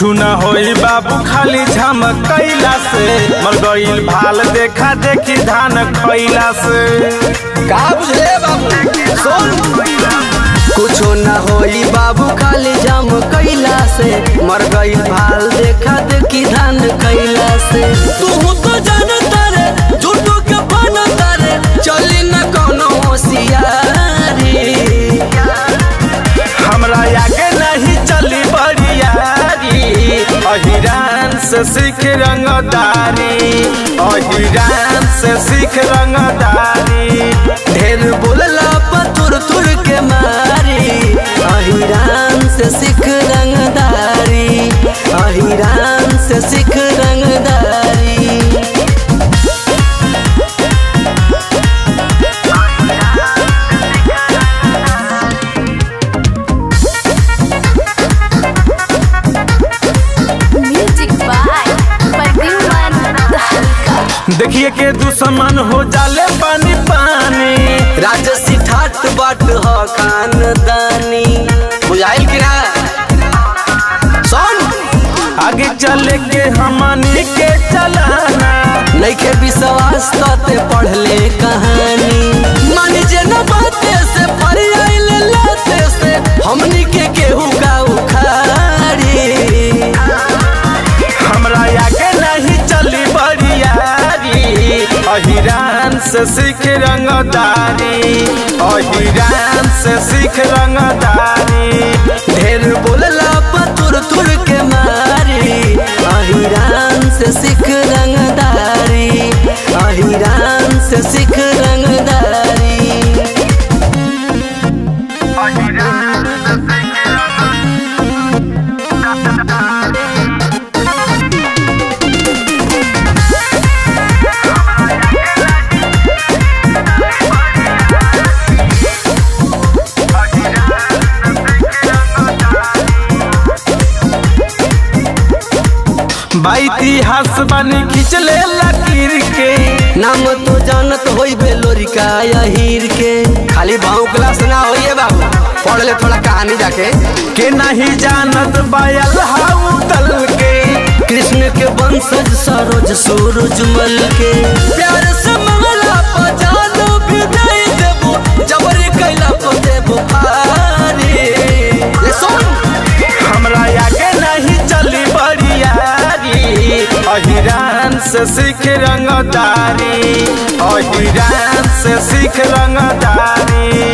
कुछु न होई बाबू खाली झमकैला से मर गईल भाल देखा देखी धान खैला से का बुझले बाबू सुन कुछो न होई बाबू खाली जाम कैला से मर गई भाल देखा देखी धान कैला से तू तो जानता रे झूठो के बनता रे चली न कोनो होशियारी हमरा आगे नहीं चली बरियारी अहिरान से सीख रंगदारी अहिरान से सीख रंगदारी ढेर बोलला पतुर तुर के मारी अहिरान से सिख रंगदारी अहिरान से सिख रंगदारी Music by Pradyuman Dhalka. देखिए के दुश्मन हो जाले पानी पानी राजसी ठाट बाट ह खानदानी बुझाइल कि ना सुन आगे चले के हमनी के चलाना नइखे विश्वास तते पढ़ले कहानी मान जे न बाते से पर आइल लाते से हमनी के केहू का उखाड़ी हमरा आगे नहीं चली बरियारी अहिरान से सीख रंगदारी अहिरान से सीख रंगदारी ढेर बोलला पतुर तुर के मारी अहिरान से सिख रंगदारी अहिरान से सिख रंगदारी बा इतिहास बनी खिंचले लकीर के नाम तो जानत होई बेलोरिका यहीर के खाली भाव क्लास ना होइए बाबू पढ़ ले थोड़ा कहानी जाके के नहीं जानत बायल हाउ दल के कृष्ण के वंशज सरोज सूरजमल के प्यार से मंगला पजानो भी दे देबो जबरी कैला को देबो फारी ये सुन हमरा आगे नहीं चली बरियारी अहिरान से सीख रंगदारी अहिरान से सीख रंगदारी